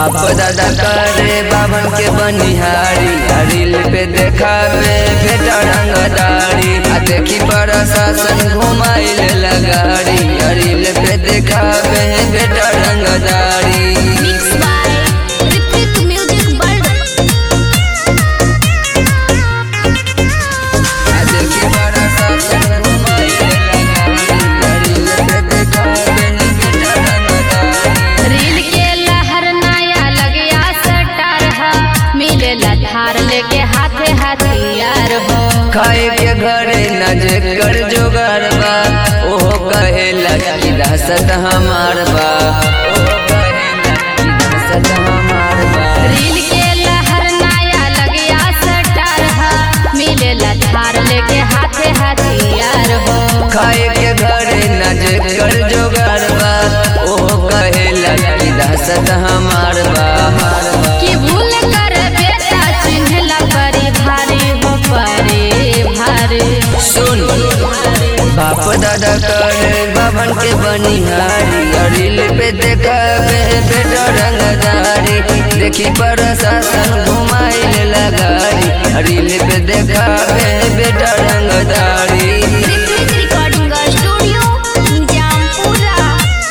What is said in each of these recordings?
बाप दादा करे बाबन के बनिहारी रील पे देखावे बेटा रंगदारी आ देखी प्रशासन घुमाइल लगाड़ी रील पे देखावे बेटा रंगदारी Mixed by Ritwik Music World. आ देखी प्रशासन घुमाइल लगाड़ी रील पे देखावे बेटा रंगदारी रील के लहर नया लगया सटार हा मिलेला धार लेके हाथे हथियार हो खाए के घरे न जेकर जोगार बा ओहो कहेला कि दहशत हमार बा ओहो कहेला कि दहशत हमार बा रील के लहर नया लगया सटार हा मिलेला धार लेके हाथे हथियार हो खाए के घरे न जेकर जोगार बा ओहो कहेला कि दहशत हमार बा हमार बा कि भूल कर बेटा चिन्हला परी भारी हो परी भारी सुन बाप दादा करे बाबन के बनिहारी रील पे देखावे बेटा रंगदारी देखी प्रशासन घुमाइल लगारी रील पे देखावे बेटा रंगदारी ऋत्विक रिकॉर्डिंग स्टूडियो निजामपुरा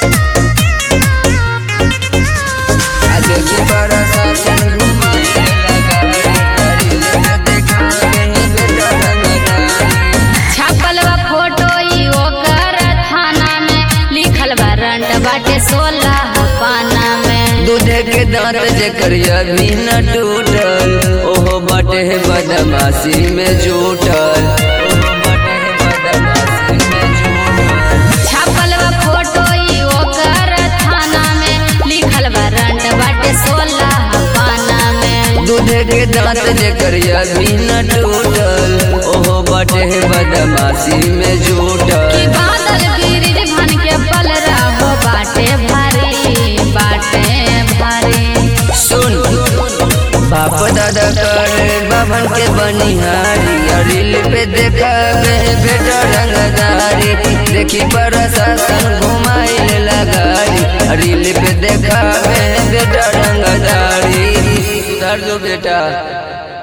आ देखी प्रशासन घुमाइल लगारी रील पे देखावे बेटा रंगदारी छापल बा फोटो ई ओकर थाना में लिखल बा रंट बाटे सोलह पाना में दूधे के दांत जेकर अभी न टूटल ओहो बाटे बदमाशी में जुटल ओहो बाटे बदमाशी में जुटल छापल बा फोटो ई ओकर थाना में लिखल बा रंट बाटे सोलह पाना में दूधे के दांत जेकर अभी न टूटल ओहो बाटे बदमाशी में कि जुटल बादल गिरिज भन के पल रहो बाटे भारी बाटे भारी सुन बाप दादा करे बाबन के बनिहारी रील पे देखावे बेटा रंगदारी देखी प्रशासन घुमाइल लगारी रील पे देखावे बेटा रंगदारी सुधार जो बेटा